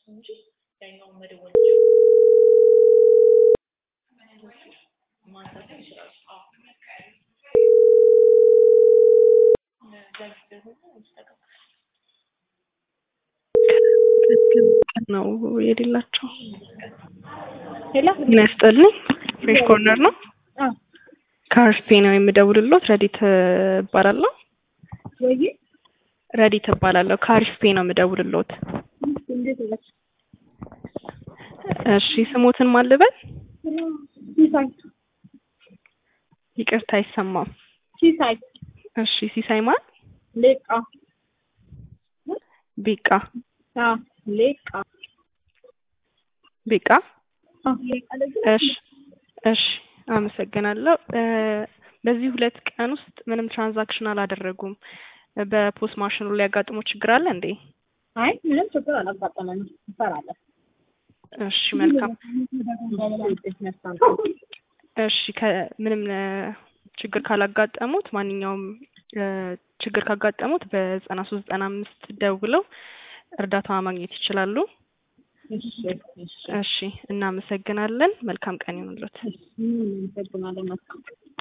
እንጂ ያኛውን መደወል ማንሳት ይችላል። አዎ ነው የሌላቸው። ሄሎ ምን ያስጠልኝ ፍሬሽ ኮርነር ነው። አዎ ከአርፌ ነው የምደውልሎት። ረዲት እባላለሁ። ወይ ረዲት እባላለሁ። ከአሪፍ ፔ ነው የምደውልሎት። እንዴት ነሽ? እሺ ስሞትን ማልበል ሲሳይ ይቅርታ አይሰማም። ሲሳይ እሺ ሲሳይ ማን? ሌቃ ቢቃ አዎ ሌቃ ቢቃ አዎ ሌቃ ደግሞ እሺ እሺ አመሰግናለሁ። እ በዚህ ሁለት ቀን ውስጥ ምንም ትራንዛክሽን አላደረጉም። በፖስ ማሽኑ ላይ ያጋጥሞ ችግር አለ እንዴ? አይ ምንም ችግር አላጋጠመንም። እንሰራለን። እሺ መልካም። እሺ ከምንም ችግር ካላጋጠሙት ማንኛውም እ ችግር ካጋጠሙት በዘጠና ሶስት ዘጠና አምስት ደውለው እርዳታ ማግኘት ይችላሉ። እሺ እሺ እሺ እናመሰግናለን። መልካም ቀን ይሁንልዎት። እናመሰግናለን። መልካም